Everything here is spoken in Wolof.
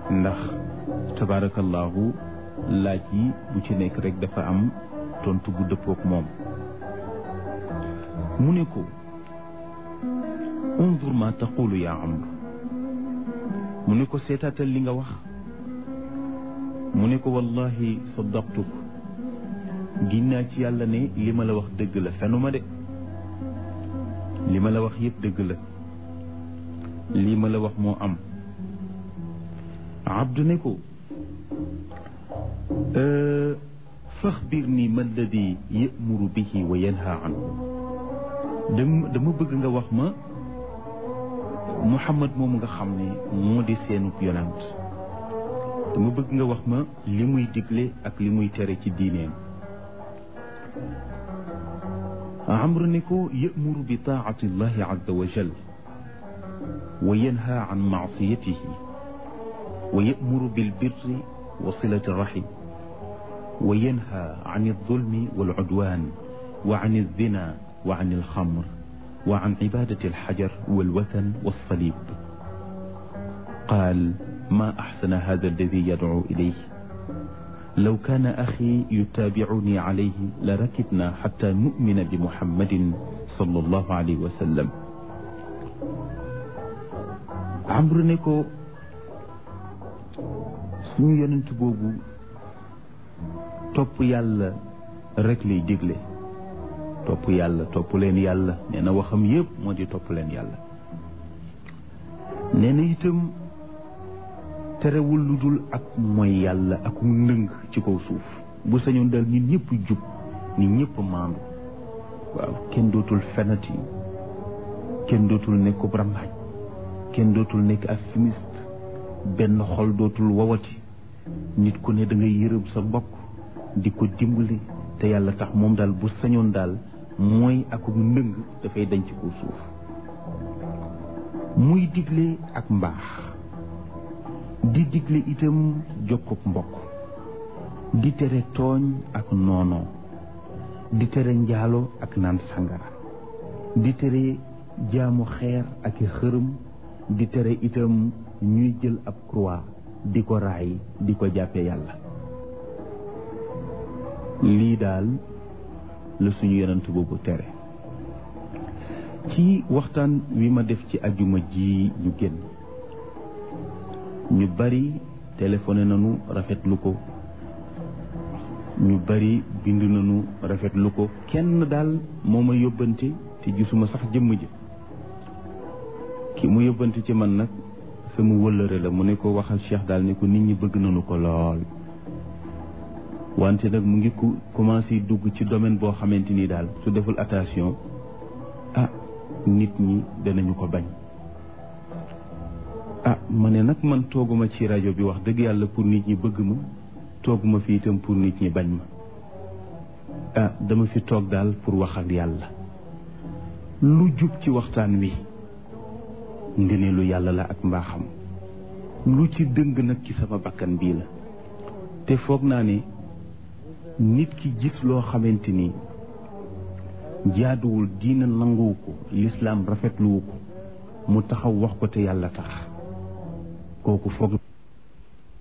ndax tabaarakallaahu laaj yi bu ci nekk rek dafa am tontu bu dëppook moom mu ne ko unzur ma taqulu yaa amr mu ne ko seetaatal li nga wax mu ne ko wallahi saddaqtuk giñ naa ci yàlla ne li ma la wax dëgg la fenuma de li ma la wax yëpp dëgg la lii ma la wax moo am abdu ne ko faxbir nii ma alladi yamuru bihi wa yanha anhu dama dama bëgg nga wax ma muhammad moomu nga xam ne moo di seenub yonant dama bëgg nga wax ma li muy digle ak li muy tere ci diineem amru ne ko yamuru bi taati llahi azza wa jal wa yanha an maasiyatihi wa yamuru bilbirri wa silati rahim wa yanha an aldulmi walcudwan wa an alzina wa an alxamr wa an cibadati alxajar walwathan walsalib qaal ma axsana hada alladi yadcu ilayh law kaana axi yutaabicuni calayhi la rakibna xata numina bi muhammadin sallallahu alayhi wa sallam amru ne ko suñu yonent boobu topp yàlla rek lay digle topp yàlla topp leen yàlla nee na waxam yépp moo di topp leen yàlla nee na itam terewul lu dul ak mooy yàlla ak ndëng ci kaw suuf bu sañoon dal nit ñëpp jub nit ñëpp maandu waaw kenn dootul fenati kenn dootul nekk rambaaj kenn dootul nekk ak fumiste benn xol dootul wawati nit ku ne da ngay yërëm sa mbokk di ko dimbali te yàlla tax moom daal bu sañoon daal mooy ak ndëng dafay dañ ci kaw suuf muy digle ak mbaax di digle itam jokkub mbokk di tere tooñ ak noonoo di tere njaalo ak naan sangara di tere jaamu xeer ak i xërëm di tere itam ñuy jël ab croix di ko raay di ko jàppe yàlla lii daal la suñu yonent boobu tere ci waxtaan wi ma def ci ajuma ji ñu génn ñu bari téléphoné nañu rafetlu ko ñu bari bind nañu rafetlu ko kenn daal moo ma yóbbante te gisuma sax jëmm ji ki mu yóbbante ci man nag sama wëllëre la mu ne ko waxal Cheikh daal ne ko nit ñi bëgg nañu ko lool wante nag mu ngi ku commencé dugg ci domaine boo xamante ni daal su deful attention ah nit ñi danañu ko bañ ah ma ne nag man tooguma ci rajo bi wax dëgg yàlla pour nit ñi bëgg ma tooguma fi itam pour nit ñi bañ ma ah dama fi toog daal pour wax ak yàlla lu jub ci waxtaan wi ngëneelu yàlla la ak mbaaxam lu ci dëng nag ci sama bakkan bii la te foog naa ne nit ki gis loo xamante ni jaaduwul diina nanguwu ko lislaam rafetluwu ko mu taxaw wax ko te yàlla tax kooku foog